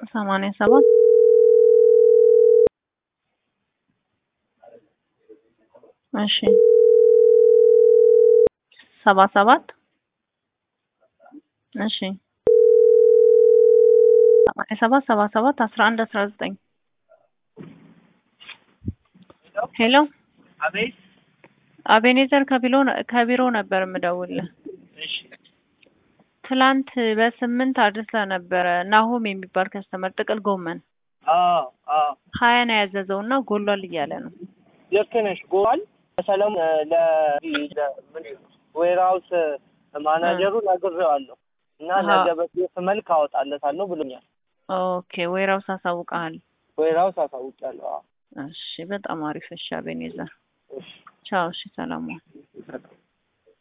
ሰማንያ ሰባት እሺ ሰባ ሰባት እሺ ሰማንያ ሰባት ሰባ ሰባት አስራ አንድ አስራ ዘጠኝ ሄሎ አቤት። አቤኔዘር ከቢሮ ከቢሮ ነበር የምደውልህ። እሺ ትላንት በስምንት አድርሰህ ነበረ ናሆም የሚባል ከስተመር ጥቅል ጎመን አዎ አዎ ሀያ ነው ያዘዘው እና ጎሏል እያለ ነው። ልክ ነሽ። ጎል ሰለሞን ለዌርሃውስ ማናጀሩ ነግሬዋለሁ እና አሃ። ነገ በሴፍ መልክ አወጣለታለሁ ብሎኛል። ኦኬ ወይራውስ አሳውቀሃል። ዌርሃውስ አሳውቂያለሁ። አዎ እሺ በጣም አሪፍ። እሺ አቤኔዘር እሺ ቻው። እሺ ሰላም ዋል። ይሰጣል።